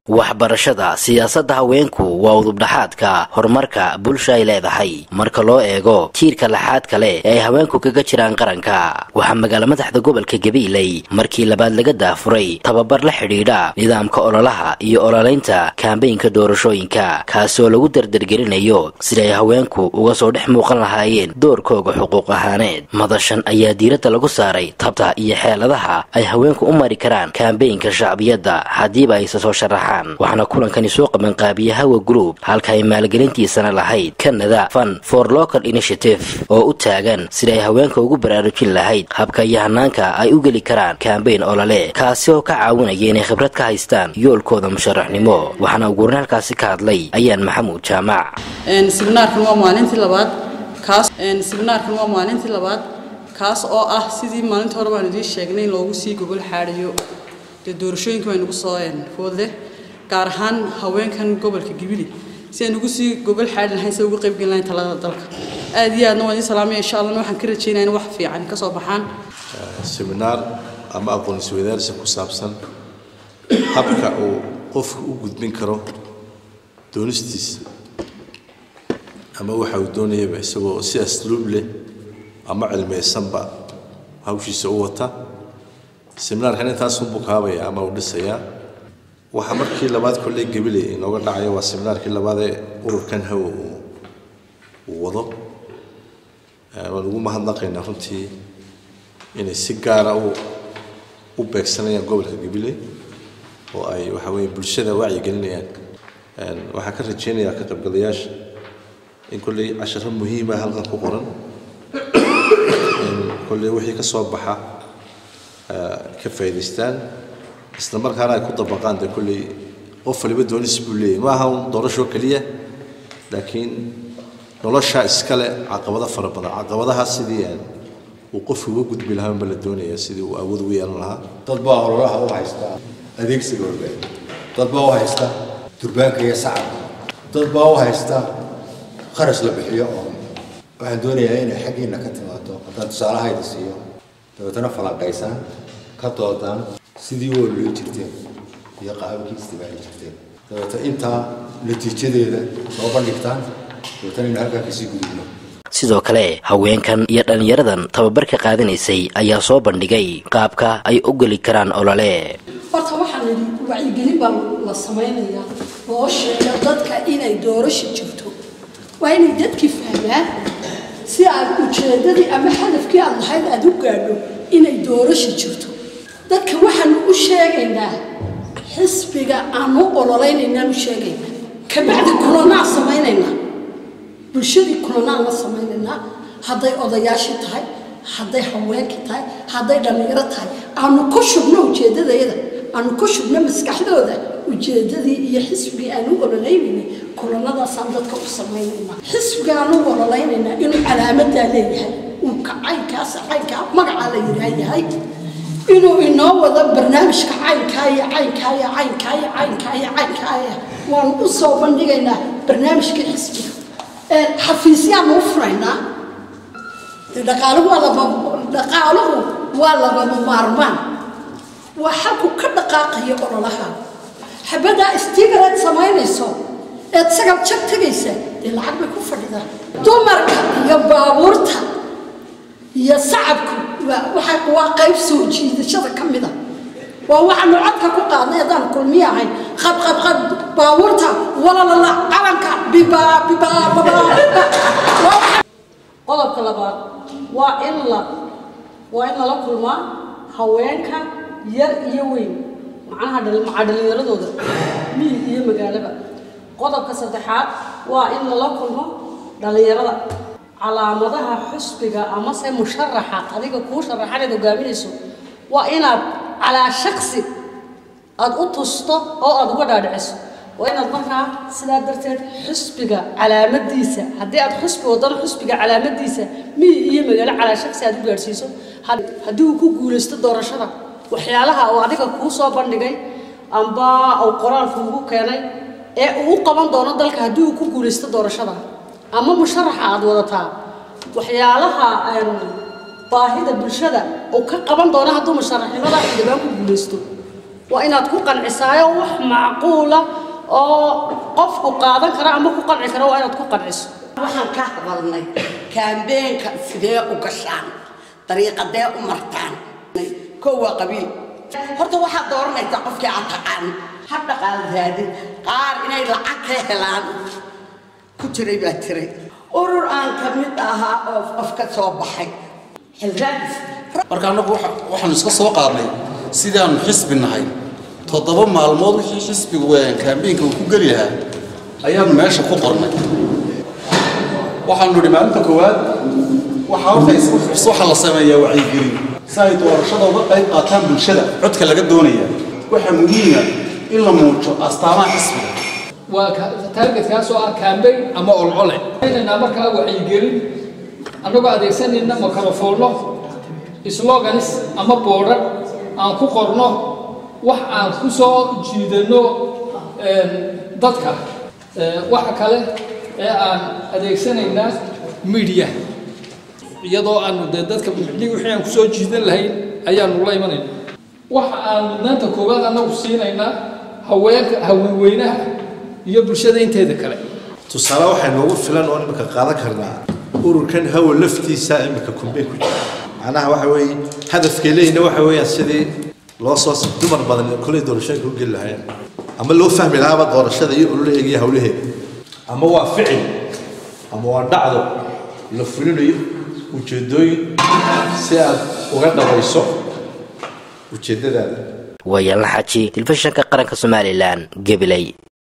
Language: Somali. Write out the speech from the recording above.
waxbarashada siyaasadda haweenku waa udubdhaxaadka horumarka bulsha ay leedahay marka loo eego tiirka laxaad kale ee ay haweenku kaga jiraan qaranka waxaa magaala madaxda gobolka gabiiley markii labaad laga daafuray tababar la xidhiidha nidaamka ololaha iyo ololaynta kaambeynka doorashooyinka kaasoo lagu dardargelinayo sida ay haweenku uga soo dhex muuqan lahaayeen doorkooga xuquuq ahaaneed madashan ayaa diiradda lagu saaray tabta iyo xeeladaha ay haweenku u mari karaan kaambeynka shacbiyadda haddiiba ayse soo sharaxaan waxaana kulankani soo qabanqaabiya hawa group halka ay maalgelintiisana lahayd canada fun for local initiative oo u taagan sida ay haweenka ugu baraarujin lahayd habka iyo hanaanka ay u geli karaan kaambeyn olole kaasi oo ka caawinaya inay khibrad ka haystaan yoolkooda musharaxnimo waxaana uguurin halkaasi ka hadlay ayaan maxamuud jaamac sibnaarkan waa maalintii labaad kaas sibnaarkan waa maalintii labaad kaas oo ah sidii maalinta hore baan idiin sheegnay in loogu sii gogol xaadhiyo dee doorashooyinka bay nagu soo foodle gaar ahaan haweenkan gobolka gibili si aan ugu sii gogol xaadhi lahayn si uga qaybgelin lahayn talada dalka aad iyo aadna waan idin salaamaya insha allahna waxaan ka rajaynaya in wax fiican ka soo baxaan seminaar ama aqoon isweydaarsi ku saabsan habka uu qofku u gudbin karo doonistiisa ama waxa uu doonayaba isagoo si asluub leh ama cilmaysanba hawshiisa u wata seminaarkan intaasunbuu kaabaya ama uu dhisayaa waxaa markii labaad kolley gabiley inooga dhacayo waa seminaarkii labaad ee ururkan hawa uu wado waan ugu mahadnaqaynaa runtii inay si gaara u u beegsanayaan gobolka gabiley oo ay waxa weeye bulshada wacyigelinayaan waxaan ka rajaynayaa ka qaybgalayaasha in kolley casharo muhiima halkan ku qoran in kolley wixii ka soo baxa ka faa'iidaystaan isla markaana ay ku dabaqaan dee kolley qof waliba doonis buu leeyahy ma aha un doorasho keliya laakiin nolosha iskale caqabado fara badan caqabadaha sidii uu qofku uga gudbi lahaa ma la doonaya sidii uu awood ugu yeelan lahaa dad baa ololaha u haysta adeegsiga warbaahin dad baa u haysta durbaanka iyo sacabka dad baa u haysta kharash la bixiyo oo waxaan doonayaa inay xaggiina ka timaado haddaan tusaalahayda siiyo dabeetana falanqaysaan ka doodaan sidii u ololay jirteen iyo qaababkii istimaali jirteen dabeeta intaa natiijadeeda soo bandhigtaan dabeetana inu halkaa kasii gudubno sidoo kale haweenkan iyo dhallinyaradan tababarka qaadanaysay ayaa soo bandhigay qaabka ay u geli karaan olole horta waxaa la yidhi wacyigelin baa la samaynayaa loo sheega dadka inay doorasho jirto waa inay dadkii fahmaan si aad ujeeddadii ama hadafkii aad lahayd aad u gaadho inay doorasho jirto dadka waxaanu u sheegaynaa xisbiga aanu ololeynaynaan u sheegaynaa kabacdi kulanaan samaynaynaa bulshadii kulanaan la samaynaynaa hadday odayaashii tahay hadday haweenkii tahay hadday dhallinyaro tahay aanu ku shubno ujeeddadayada aanu ku shubno maskaxdooda ujeeddadii iyo xisbigii aanu ololeynaynay kulanadaasaan dadka u samaynaynaa xisbiga aanu ololeynaynaa inuu calaamadaa leeyahay uu ka caynkaas caynkaa magacaa la yidhaah yahay inuu inoo wado barnaamijka caynkaa iyo caynkaa iyo caynkaa iyo caynkaa iyo caynkaa waanu u soo bandhigaynaa barnaamijka xisbiga xafiisyaanu u furaynaa dhaqaaluhu waa laba dhaqaaluhu waa labama maarmaan waa xalku ka dhaqaaqayo ololaha xabaddaa istigareed samaynayso eed sagal jag tegaysa dee lacag bay ku fadhidaan dumarka iyo baabuurta iyo sacabku waa qayb soo jiidashada ka mida waa waxaanu codka ku qaadnay haddaan kulmiye ahayn qabqabqab baabuurta walalala calanka bibaa bibaa babaa qodobka labaad waa in la waa in lala kulmaa haweenka yar iyo weyn macnaha maca dhallinyaradooda miyi iyo magaalaba qodobka saddexaad waa in lala kulmo dhallinyarada calaamadaha xusbiga amase musharaxa adiga kuu sharaxanayd hogaaminayso waa inaad calaa shaksi aada u tusto oo aada uga dhaadhiciso waa inaad markaa sidaa darteed xusbiga calaamadiisa haddii aad xusbi wadano xusbiga calaamadiisa miyi iyo magaalo calaa shaksi aad u gaadhsiiso haddii uu ku guulaysto doorashada waxyaalaha uu adiga kuu soo bandhigay amba uu qoraalku ugu keenay ee uu u qaban doono dalka haddii uu ku guulaysto doorashada ama musharaxa aada wadataa waxyaalaha baahida bulshada uu ka qaban doono hadduu musharaxnimada xildhibaan ku guulaysto waa inaad ku qancisaayo wax macquula oo qofku qaadan kara ama ku qanci kara waa inaad ku qanciso waxaan ka hadalnay kaambeenka sidee u gashaan dariiqadee u martaan kow waa qabiil horta waxaad dooranaysaa qofkii aad taqaan ha dhaqaal raadin qaar inay lacag ka helaan ku jiray baa jiray urur aan ka mid ahaa oo qof ka soo baxay xilraadis marka annagu waxaanu iska soo qaadnay sidaanu xisbi nahay toddoba maalmood wixii xisbigu kaambeynka uu ku geli lahaa ayaanu meesha ku qornay waxaanu nidhi maalinta koowaad waxaa horta waxaa la sameeyaa wacyigelin si ay doorashada uga qayb qaataan bulshada codka laga doonaya waxaa muhiima in la muujo astaamaha xisbiga waa taargetkaasoo ah kaambeyn ama olcole inanaa markaa wacyigelin annagoo adeegsanayna makrofoonno sloganis ama boodhar aan ku qorno wax aan ku soo jiidanno dadka waxa kale ee aan adeegsanaynaa media iyadoo aanu dee dadka micnihii wixii aan kusoo jiidan lahayn ayaanu la imanayna waxa aan mudnaanta koowaad annagu siinaynaa haweenka haweenweynaha iyo bulshada inteeda kale tusaale waxay noogu filan oo imika qaadan karnaa ururkan hawa laftiisa imika kumbeen ku jira macnaha waxa weeye hadafkay leeyina waxa weeyaan sidii loo soo dumar badan kolay doorashooyinka u geli lahaayeen ama loo fahmi lahaaba doorashada iyo ololaheega iyo hawlaheeda ama waa ficil ama waa dhacdo la fulinayo ujeedooyin si aad uga dhabayso ujeeddadaada waayaan la xaji telefishinka qaranka somalilan gabiley